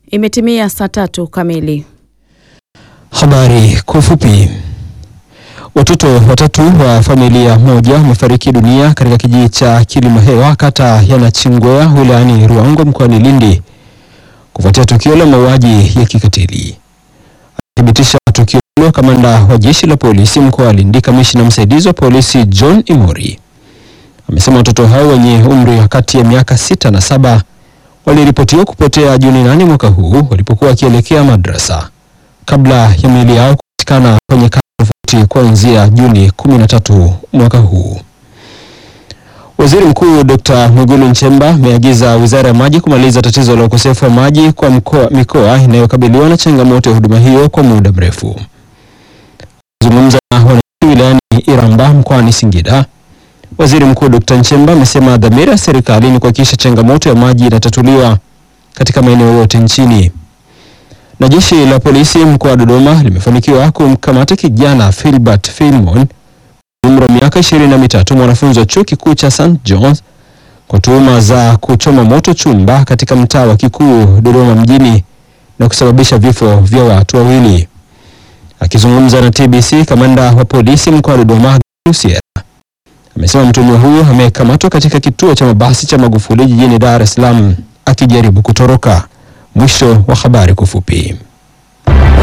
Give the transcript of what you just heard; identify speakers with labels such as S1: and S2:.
S1: Imetimia saa tatu kamili.
S2: Habari kwa ufupi. Watoto watatu wa familia moja wamefariki dunia katika kijiji cha Kilimahewa kata ya Nachingwea wilayani Ruangwa mkoani Lindi kufuatia tukio la mauaji ya kikatili. Akithibitisha tukio hilo, kamanda wa jeshi la polisi mkoa wa Lindi, kamishna msaidizi wa polisi John Imori amesema watoto hao wenye umri wa kati ya miaka sita na saba waliripotiwa kupotea Juni nane mwaka huu walipokuwa wakielekea madrasa kabla ya miili yao kupatikana kwenye kata tofauti kuanzia Juni 13 mwaka huu. Waziri Mkuu Dr. Mwigulu Nchemba ameagiza Wizara ya Maji kumaliza tatizo la ukosefu wa maji kwa mkoa, mikoa inayokabiliwa na changamoto ya huduma hiyo kwa muda mrefu. Kuzungumza na wananchi wilayani Iramba mkoani Singida, Waziri Mkuu Dr. Nchemba amesema dhamira ya serikali ni kuhakikisha changamoto ya maji inatatuliwa katika maeneo yote nchini. Na jeshi la polisi mkoa wa Dodoma limefanikiwa kumkamata kijana Philbert Filmon umri wa miaka ishirini na mitatu mwanafunzi wa chuo kikuu cha St John's kwa tuhuma za kuchoma moto chumba katika mtaa wa Kikuu Dodoma mjini na kusababisha vifo vya watu wawili. Akizungumza na TBC, kamanda wa polisi mkoa wa Dodoma Lusiera amesema mtuhumiwa huyo amekamatwa katika kituo cha mabasi cha Magufuli jijini Dar es Salaam akijaribu kutoroka. Mwisho wa habari kwa ufupi.